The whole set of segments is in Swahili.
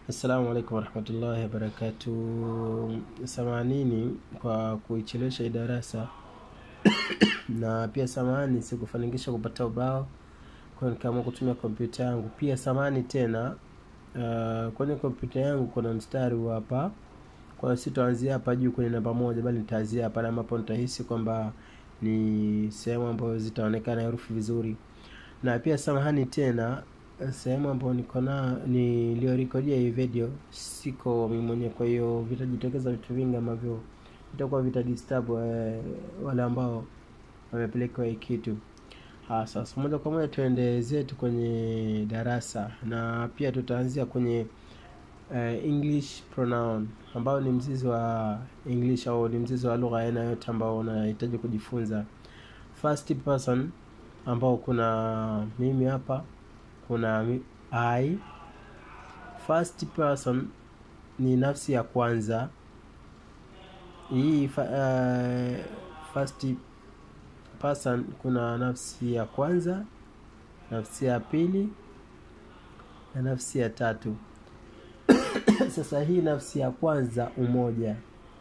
Assalamu alaikum warahmatullahi wabarakatu. Samanini kwa kuichelewesha hii darasa na pia samani sikufanikisha kupata ubao, kwa hiyo nikaamua kutumia kompyuta yangu. Pia samani tena, uh, kwenye kompyuta yangu kuna mstari huu hapa, kwa hiyo sitaanzia hapa juu kwenye namba moja, bali nitaanzia hapa ambapo nitahisi kwamba ni sehemu ambayo zitaonekana herufi vizuri. Na pia samahani tena sehemu ambayo niko na niliyorekodia hii video siko mimi mwenyewe, kwa hiyo vitajitokeza vitu vingi ambavyo vitakuwa vitadisturb eh, wale ambao wamepelekewa hii kitu. Ah, sasa moja kwa moja tuende zetu kwenye darasa, na pia tutaanzia kwenye eh, English pronoun ambao ni mzizi wa English au ni mzizi wa lugha aina yote ambao unahitaji kujifunza. First person ambao kuna mimi hapa kuna mi- I. First person ni nafsi ya kwanza. Hii fa, uh, first person kuna nafsi ya kwanza, nafsi ya pili na nafsi ya tatu. Sasa hii nafsi ya kwanza umoja,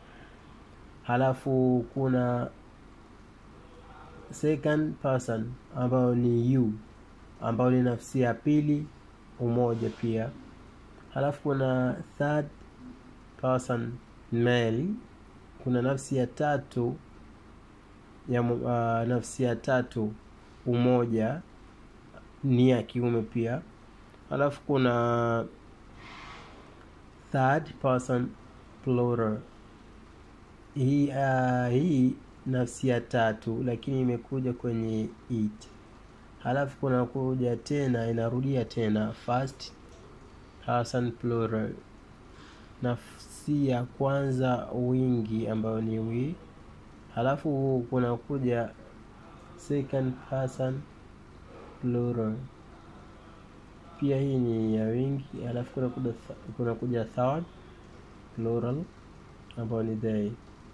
halafu kuna second person ambayo ni you ambayo ni nafsi ya pili umoja pia halafu kuna third person male kuna nafsi ya tatu ya mu- uh, nafsi ya tatu umoja ni ya kiume pia halafu kuna third person plural hii uh, hii nafsi ya tatu lakini imekuja kwenye it halafu kuna kuja tena inarudia tena first person plural nafsi ya kwanza wingi ambayo ni we halafu kuna kuja second person plural pia hii ni ya wingi halafu kuna kuja, kuna kuja third plural ambayo ni they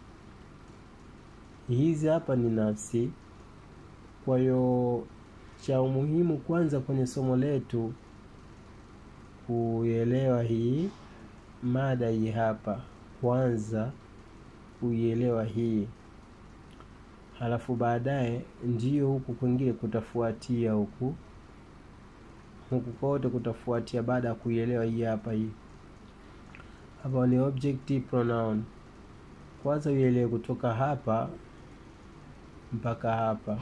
hizi hapa ni nafsi kwa hiyo cha umuhimu kwanza kwenye somo letu kuielewa hii mada hii hapa kwanza kuielewa hii halafu baadaye ndio huku kwingine kutafuatia huku huku kote kutafuatia baada ya kuielewa hii hapa hii hapa ni objective pronoun kwanza uielewe kutoka hapa mpaka hapa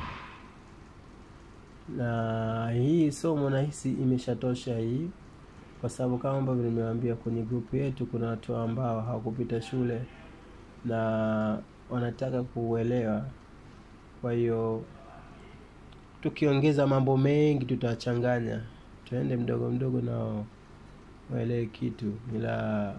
na hii somo nahisi imeshatosha hii kwa sababu kama ambavyo nimewaambia kwenye grupu yetu kuna watu ambao hawakupita shule na wanataka kuuelewa kwa hiyo tukiongeza mambo mengi tutawachanganya tuende mdogo mdogo nao waelewe kitu ila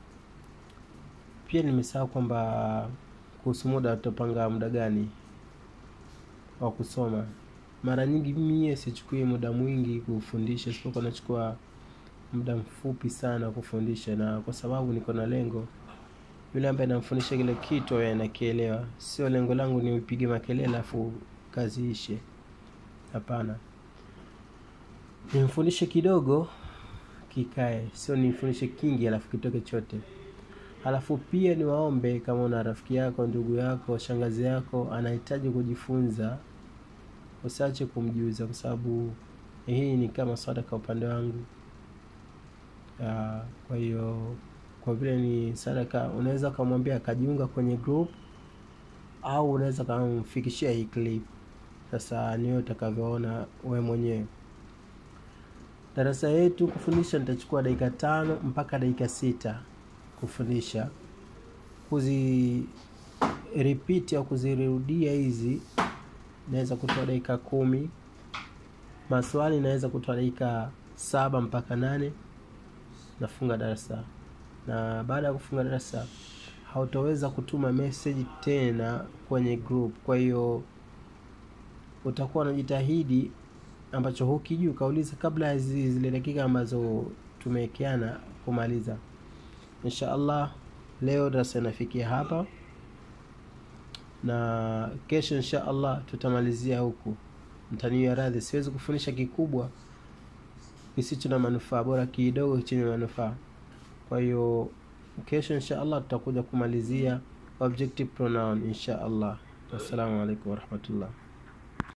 pia nimesahau kwamba kuhusu muda tutapanga muda gani wa kusoma mara nyingi mie sichukui muda mwingi kufundisha isipokuwa nachukua muda mfupi sana kufundisha na kwa sababu niko na lengo yule ambaye namfundisha kile kitu awe anakielewa sio lengo langu ni upige makelele afu kazi ishe hapana nimfundishe kidogo kikae sio nimfundishe kingi alafu kitoke chote halafu pia niwaombe kama una rafiki yako ndugu yako shangazi yako anahitaji kujifunza usiache kumjuza kwa sababu hii ni kama sadaka upande wangu Ah, kwa hiyo kwa vile ni sadaka unaweza ukamwambia akajiunga kwenye group au unaweza ukamfikishia hii clip sasa niwe utakavyoona we mwenyewe darasa yetu kufundisha nitachukua dakika tano mpaka dakika sita kufundisha kuzi repeat au kuzirudia hizi naweza kutoa dakika kumi maswali naweza kutoa dakika saba mpaka nane nafunga darasa na baada ya kufunga darasa hautaweza kutuma message tena kwenye group kwa hiyo utakuwa unajitahidi ambacho hukijui ukauliza kabla ya zi- zile dakika ambazo tumewekeana kumaliza insha allah leo darasa inafikia hapa na kesho insha allah tutamalizia huku mtaniwa radhi siwezi kufundisha kikubwa kisicho na manufaa bora kidogo chenye manufaa kwa hiyo kesho insha allah tutakuja kumalizia objective pronoun insha allah wassalamu alaikum warahmatullah